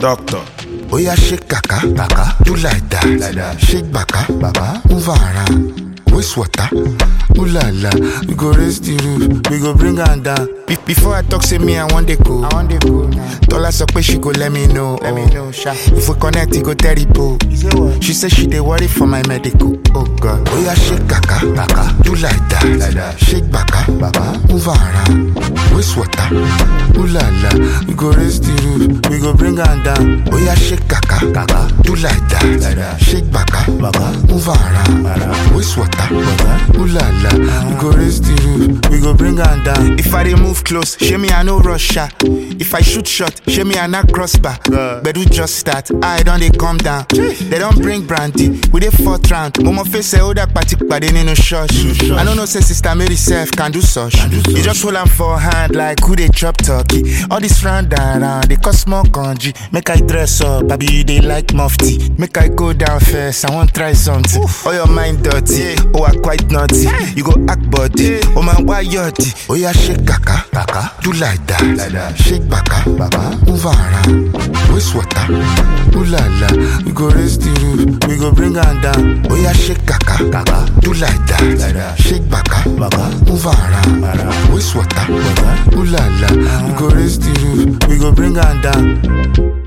Doctor. Oya shake kaka, kaka, do like that, like that. Shake baka, baba, move around. Waste water, ooh la la. We go raise the roof, we go bring her down. Be- before I talk, say me I want to go. I want to go now. Tola so she go let me know. Let me know, sha. If we connect, it go terrible. She say she dey worry for my medical. Oh God. Oya shake kaka, kaka, do like that, like that. Shake baka, baba, move around. Waste water, ooh la la. We go raise the roof, we go bring her down. Oya shake kaka, kaka, do like that, like that. Shake baka, baba, move around. Waste water, ooh la la. We go raise the roof, we go bring her down. If I dey move close, show me I no rush her. If I shoot shot, show me I not crossbar. But we just start, I don't they come down. They don't bring brandy, we dey fourth round. Momo face say oh that party pade nínú church. I don't know say sister Mary self can do such. You just hold am for hand like who they chop turkey. All this round and round, they cause small kanji. Make I dress up, baby you dey like mufti. Make I go down first, I want try something. All your mind dirty, oh I quite naughty. You go act body, oh man why yachty? Oh yeah shake kaka, kaka, do like that, like that. Shake baka, baba, move around. Waste water, ooh la la. We go raise the roof, we go bring her down. Oh yeah shake kaka, kaka, do like that, like that. Shake baka, baba, move around. Waste water, ooh la la. We go raise the roof, we go bring her down.